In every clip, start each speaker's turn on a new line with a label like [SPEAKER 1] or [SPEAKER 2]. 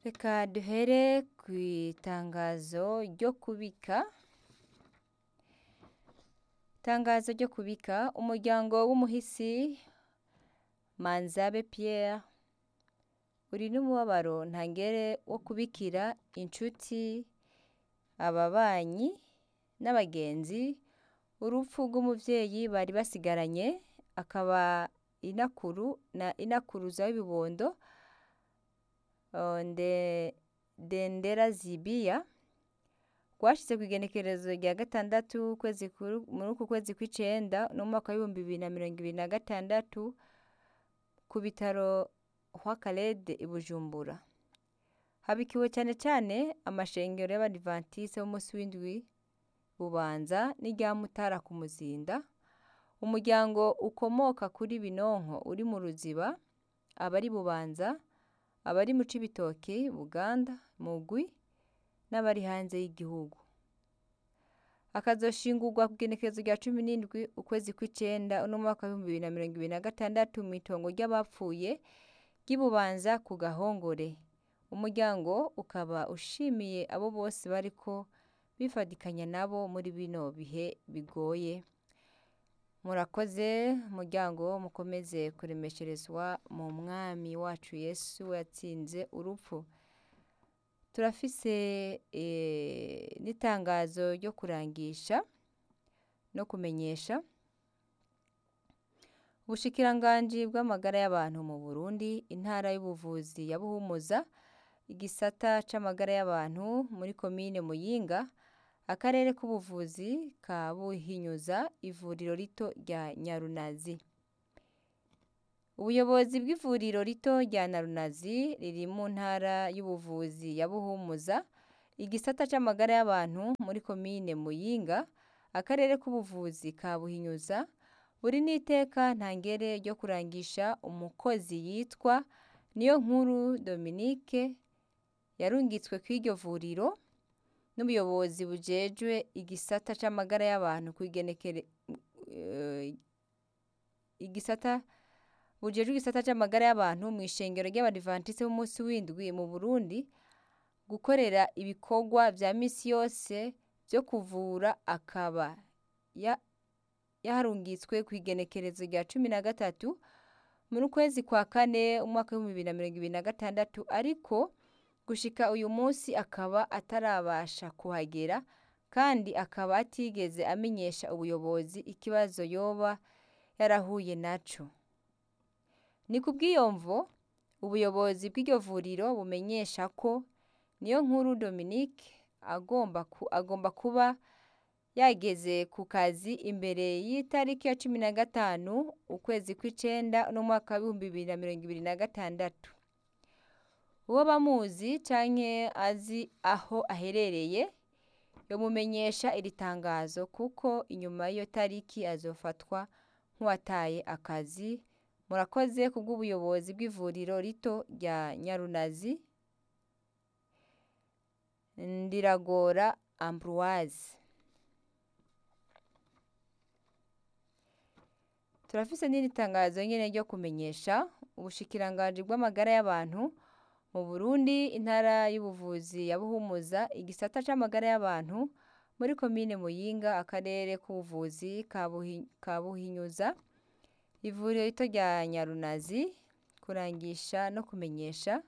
[SPEAKER 1] Reka duhere kw'itangazo ryo kubika. Itangazo ryo kubika umuryango w'umuhisi Manzabe Pierre uri n'umubabaro ntangere wo kubikira inshuti, ababanyi n'abagenzi urupfu rw'umuvyeyi bari basigaranye akaba inakuru na inakuruza w'ibibondo nde Dendera Zibiya rwashitse kw'igenekerezo rya gatandatu ukwezi muri uku kwezi kw'icenda n'umwaka w'ibihumbi bibiri na mirongo ibiri na gatandatu ku bitaro Rwakarede i Bujumbura. Habikiwe cane cane amashengero y'abadivantiste b'umusi w'indwi Bubanza n'irya Mutara ku Muzinda, umuryango ukomoka kuri Binonko uri mu Ruziba, abari Bubanza, abari mu Cibitoke, Buganda, Mugwi n'abari hanze y'igihugu. Akazoshingurwa kw'igenekerezo rya cumi n'indwi ukwezi kw'icenda uno mwaka w'ibihumbi bibiri na mirongo ibiri na gatandatu mw'itongo ry'abapfuye ry'i Bubanza ku Gahongore. Umuryango ukaba ushimiye abo bose bariko bifadikanya nabo muri bino bihe bigoye. Murakoze muryango mukomeze kuremesherezwa mu mwami wacu Yesu yatsinze urupfu. Turafise n'itangazo ryo kurangisha no kumenyesha. Ubushikiranganji bw'amagara y'abantu mu Burundi, intara y'ubuvuzi ya Buhumuza, igisata c'amagara y'abantu muri komine Muyinga, akarere k'ubuvuzi ka Buhinyuza, ivuriro rito rya Nyarunazi. Ubuyobozi bw'ivuriro rito rya Nyarunazi riri mu ntara y'ubuvuzi ya Buhumuza, igisata c'amagara y'abantu muri komine Muyinga, akarere k'ubuvuzi ka Buhinyuza, buri n'iteka ntangere ryo kurangisha umukozi yitwa Niyonkuru Dominique yarungitswe kw'iryo vuriro n'ubuyobozi bujejwe igisata c'amagara y'abantu kw'igenekere igisata bujejwe igisata c'amagara y'abantu mw'ishengero ry'abadivantiste b'umusi w'indwi mu Burundi, gukorera ibikorwa vya misi yose vyo kuvura akaba yaharungitswe kw'igenekerezo rya cumi na gatatu muri ukwezi kwa kane umwaka w'ibihumbi bibiri na mirongo ibiri na gatandatu ariko gushika uyu musi akaba atarabasha kuhagera kandi akaba atigeze amenyesha ubuyobozi ikibazo yoba yarahuye naco. Ni kubw'iyo mvo ubuyobozi bw'iryo vuriro bumenyesha ko Niyonkuru Dominique agomba kuba yageze ku kazi imbere y'itariki ya cumi na gatanu ukwezi kw'icenda uno mwaka w'ibihumbi bibiri na mirongo ibiri na gatandatu. Uwoba amuzi canke azi aho aherereye yomumenyesha iri tangazo kuko inyuma y'iyo tariki azofatwa nk'uwataye akazi. Murakoze kubw'ubuyobozi bw'ivuriro rito rya Nyarunazi. Ndiragora Ambroise. Turafise n'iri tangazo nyene ryo kumenyesha ubushikiranganji bw'amagara y'abantu mu Burundi, intara y'ubuvuzi ya Buhumuza, igisata c'amagara y'abantu muri komine Muyinga, akarere k'ubuvuzi ka Buhinyuza, ivuriro rito rya Nyarunazi, kurangisha no kumenyesha.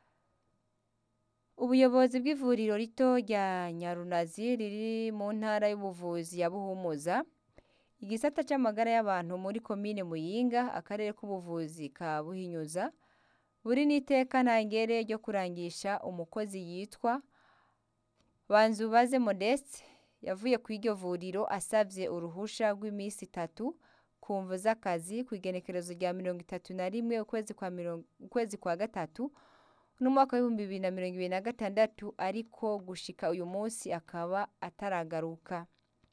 [SPEAKER 1] Ubuyobozi bw'ivuriro rito rya Nyarunazi riri mu ntara y'ubuvuzi ya Buhumuza, igisata c'amagara y'abantu muri komine Muyinga, akarere k'ubuvuzi ka Buhinyuza, buri n'iteka ntangere ryo kurangisha umukozi yitwa Banzubaze Modeste yavuye kw'iryo vuriro asavye uruhusha rw'imisi itatu ku mvo z'akazi kw'igenekerezo rya mirongo itatu na rimwe ukwezi kwa gatatu n'umwaka w'ibihumbi bibiri na mirongo ibiri na gatandatu ariko gushika uyu musi akaba ataragaruka.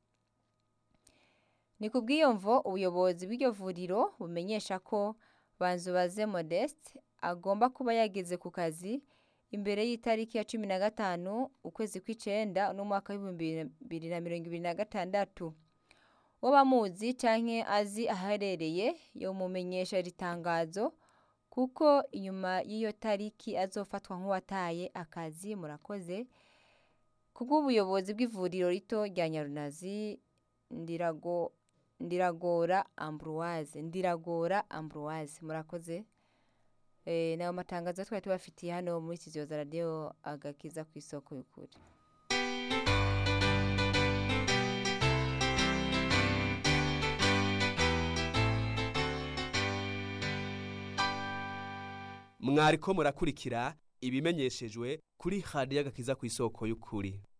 [SPEAKER 1] Ni kubw'iyo mvo ubuyobozi bw'iryo vuriro bumenyesha ko Banzubaze Modeste agomba kuba yageze ku kazi imbere y'itariki ya cumi na gatanu ukwezi kw'icenda n'umwaka w'ibihumbi bibiri na mirongo ibiri na gatandatu. Uwoba amuzi canke azi aho aherereye yomumenyesha iri tangazo kuko inyuma y'iyo tariki azofatwa nk'uwataye akazi murakoze kubw'ubuyobozi bw'ivuriro rito rya Nyarunazi ndirago ndiragora Ambroise ndiragora Ambroise murakoze eh nayo matangazo twari tubafitiye hano muri studio za radio agakiza ku isoko y'ukuri
[SPEAKER 2] mwariko murakurikira ibimenyeshejwe kuri radiyo agakiza ku isoko y'ukuri